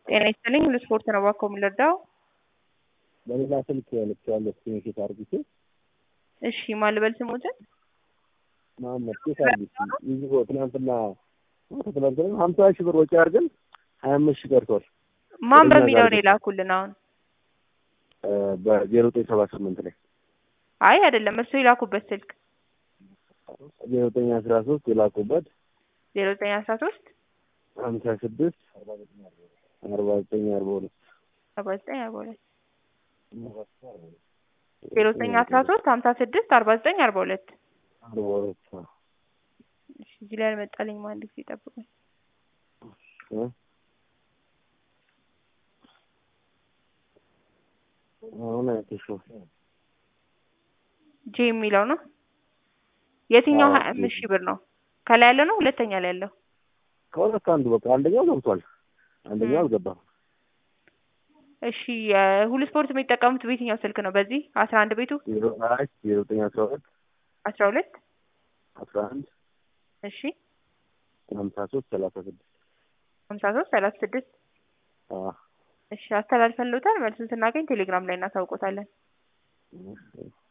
ጤና ይስጥልኝ ሁሉ ስፖርት ነው እባክዎ የምንረዳው? በሌላ ስልክ ልኬዋለሁ ስክሪንሾት አድርጌ እሺ ማን ልበል ስሞትን? መሀመድ ኬት አድርጌ ይዞ ትናንትና ትናንትና ሀምሳ ሺህ ብር ወጪ አድርገን ሀያ አምስት ሺህ ቀርቷል። ማን ወደኛ በሚለው ጋር ነው የላኩልን አሁን? በዜሮ ዘጠኝ ሰባ ስምንት ላይ አይ አይደለም እሱ የላኩበት ስልክ ዜሮ ዘጠኝ አስራ ሶስት የላኩበት ዜሮ ዘጠኝ አስራ ሶስት ሀምሳ ስድስት አርባ ዘጠኝ አርባ ሁለት አርባ ዘጠኝ አርባ ሁለት ዜሮ ዘጠኝ አስራ ሶስት ሀምሳ ስድስት አርባ ዘጠኝ አርባ ሁለት አርባ ሁለት እሺ እዚህ ላይ አልመጣልኝም አንድ ጊዜ ጠብቁኝ እ አሁን አይተሽው ጄ የሚለው ነው የትኛው አዎ፣ ሀያ አምስት ሺህ ብር ነው ከላይ ያለው ነው ሁለተኛ ላይ ያለው ከሁለት አንዱ በቃ አንደኛው ገብቷል፣ አንደኛው አልገባም። እሺ የሁሉ ስፖርት የሚጠቀሙት በየትኛው ስልክ ነው በዚህ አስራ አንድ ቤቱ ዜሮ አራት ዜሮ ዘጠኝ አስራ ሁለት አስራ ሁለት አስራ አንድ እሺ ሀምሳ ሶስት ሰላሳ ስድስት ሀምሳ ሶስት ሰላሳ ስድስት አዎ እሺ አስተላልፈን ልውታል መልሱን ስናገኝ ቴሌግራም ላይ እናሳውቆታለን እሺ።